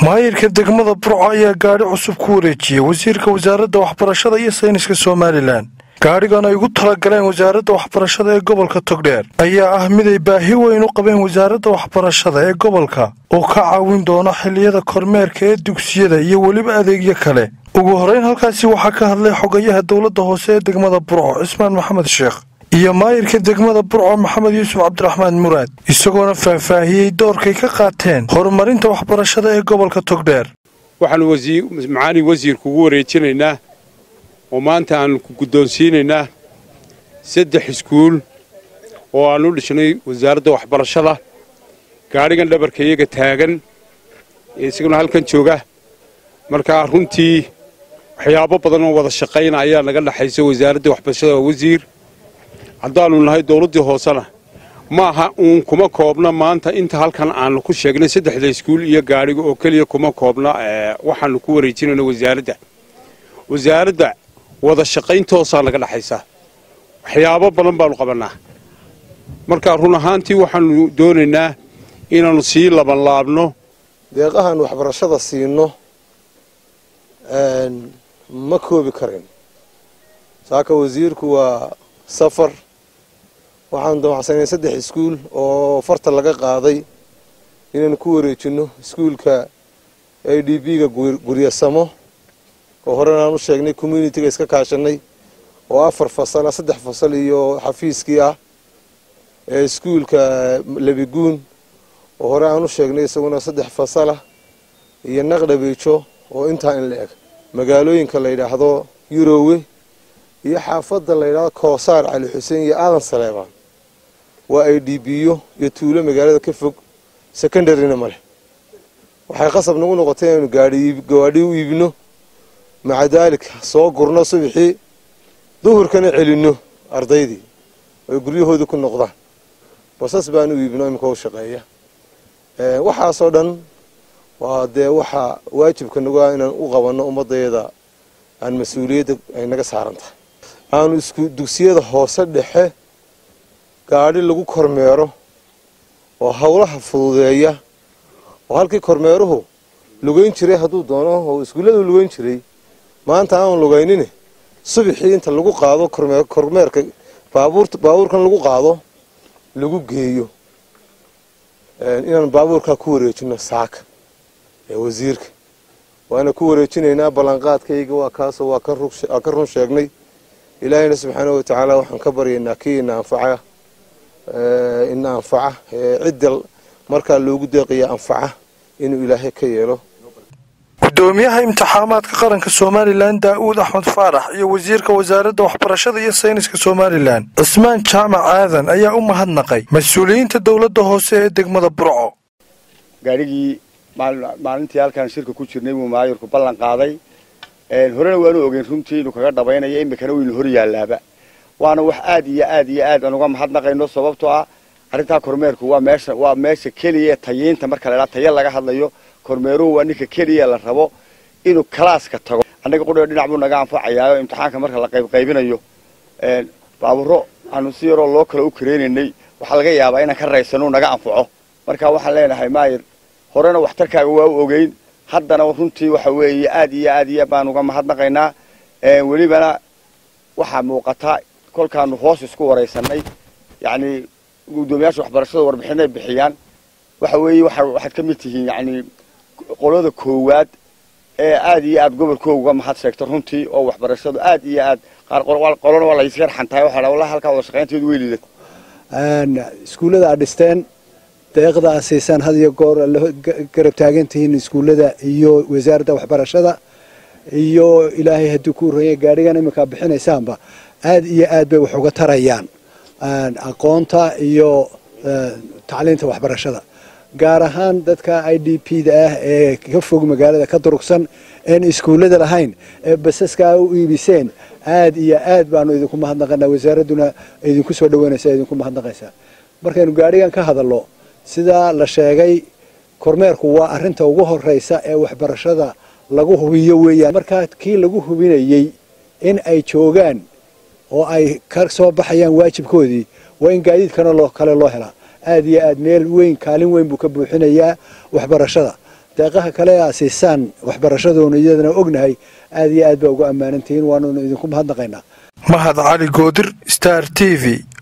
maayirka degmada burco ayaa gaadhi cusub ku wareejiyey wasiirka wasaaradda waxbarashada iyo sayniska somalilan gaadhigan ay ugu talagaleen wasaaradda waxbarashada ee gobolka togdheer ayaa ah mid ay baahi weyn u qabeen wasaaradda waxbarashada ee gobolka oo ka caawin doona xilliyada kormeerka ee dugsiyada iyo weliba adeegyo kale ugu horrayn halkaasi waxaa ka hadlay xogayaha dowladda hoose ee degmada burco cismaan maxamed sheekh iyo maayirka degmada burco maxamed yuusuf cabdiraxmaan muraad isagoona faahfaahiyey doorkay ka qaateen horumarinta waxbarashada ee gobolka togdheer waxaanu macaali wasiirku ugu wareejinaynaa oo maanta aanu ku guddoonsiinaynaa saddex iskuul oo aanu dhishnay wasaaradda waxbarashada gaadhigan dhabarka iyaga taagan ee isaguna halkan jooga markaa runtii waxyaabo badan oo wada shaqayna ayaa naga dhexaysa wasaaradda waxbarashada waa wasiir haddaannu nahay dowladdii hoosena ma aha uun kuma koobna maanta inta halkan aanu ku sheegnay saddexda iskuul iyo gaadhiga oo keliya kuma koobna waxaannu ku wareejinayno wasaaradda wasaaradda wada shaqayntoosaa naga dhexaysa waxyaabo badan baannu qabannaa markaa run ahaantii waxaannu doonaynaa inaannu sii labanlaabno deeqahan waxbarashada siino ma koobi karin saaka wasiirku waa safar waxaanu damacsanay saddex iskuul oo farta laga qaaday inaynu ku wareejinno iskuulka a d b-ga guryasamo oo horena aan u sheegnay communitiga iska kaashanay oo afar fasal ah saddex fasal iyo xafiiskii ah ee iskuulka lebiguun oo hore aan u sheegnay isaguna saddex fasalah iyo naqdhabeejo oo intaa in la eg magaalooyinka la yidhaahdo yurowe iyo xaafadda la yidhahdo koosaar cali xuseen iyo aadan saleebaan waa ay dhiibiyo iyo tuulo magaalada ka fog secondaryna maleh waxay qasab nagu noqotay inaynu gaadhi u iibino maca daalika soo gurno subaxii duhurkana celinno ardaydii oy guryahoodii ku noqdaan basas baan u iibino iminka u shaqeeya waxaasoo dhan waa dee waxaa waajibka nagu ah inaan u qabanno ummadayada aan mas-uuliyadda ay naga saaran tahay aanu isku dugsiyada hoose dhexe gaadhi lagu kormeero oo howlaha fududeeya oo halkii kormeeruhu lugayn jiray hadduu doono oo iskuulladu lugayn jiray maanta aan lugaynin subaxii inta lagu qaado kormeerka baabuurkan lagu qaado lagu geeyo inaan baabuurkaa ku wareejino saaka ee wasiirka waana ku wareejinaynaa ballanqaadkayga waa kaasoo waa ka run sheegnay ilaahayna subxaana wa tacaala waxaan ka baryaynaa kii ina anfaca ina anfaca cidda markaa loogu deeqaya anfaca inuu ilaahay ka yeelo gudoomiyaha imtixaamaadka qaranka somalilan daa'uud axmed faarax iyo wasiirka wasaaradda waxbarashada iyo sayniska somalilan cismaan jaamac aadan ayaa u mahadnaqay mas-uuliyiinta dowladda hoose ee degmada burco gaadhigii maalintii halkaan shirka ku jirnay buu maayirku ballan qaaday horena waanu ogeyn runtii inuu kaga dhabaynayo imikana waynu hor yaalaaba waana wax aad iyo aad iyo aad aan uga mahadnaqayno sababtoo ah arrintaa kormeerku waa meesha waa meesha keliya ee tayiinta marka la idhaha tayo laga hadlayo kormeeruhu waa ninka keliya la rabo inuu kalaaska tago annaga qudheo dhinac buu naga anfacayaayo imtixaanka marka la qaybqaybinayo baaburo aanu si yaroo loo kale u kareynaynay waxaa laga yaabaa inaan ka raysano naga anfaco marka waxaan leenahay maayir horena waxtarkaaga waa u ogeyn haddana runtii waxa weeye aad iyo aad iyo baan uga mahadnaqaynaa welibana waxaa muuqata kolkaanu hoos isku waraysanay yacni guddoomiyaasha waxbarashada warbixinay bixiyaan waxa weeye waxaad ka mid tihiin yacni qolada koowaad ee aad iyo aad gobolkooga uga mahad sheegta runtii oo waxbarashadu aad iyo aad qaar qolona waa layska xantahay waxaa wallahi halkaa wada shaqaynteedu way liidat iskuullada aad dhisteen deeqda aad siisaan had iyo goor garab taagan tihiin iskuullada iyo wasaaradda waxbarashada iyo ilaahay haddii ku uranya gaadhigan iminkaa bixinaysaanba aad iyo aad bay wax uga tarayaan aqoonta iyo tacliinta waxbarashada gaar ahaan dadka i d p da ah ee ka fog magaalada ka durugsan een iskuullada lahayn ee basaskaa u iibiseen aad iyo aad baanu idinku mahadnaqanaa wasaaradduna idinku soo dhaweynaysa idinku mahadnaqaysaa markaynu gaadhigan ka hadallo sidaa la sheegay kormeerku waa arrinta ugu horraysa ee waxbarashada lagu hubiyo weeyaan markaa kii lagu hubinayey in ay joogaan oo ay ka soo baxayaan waajibkoodii waa in gaadiidkana loo kale loo helaa aad iyo aad meel weyn kaalin weyn buu ka buuxinayaa waxbarashada deeqaha kale aa siisaan waxbarashadoona iyadana ognahay aad iyo aad baa ugu ammaanan tihiin waanunu idinku mahadnaqaynaa mahad cali goodir star t v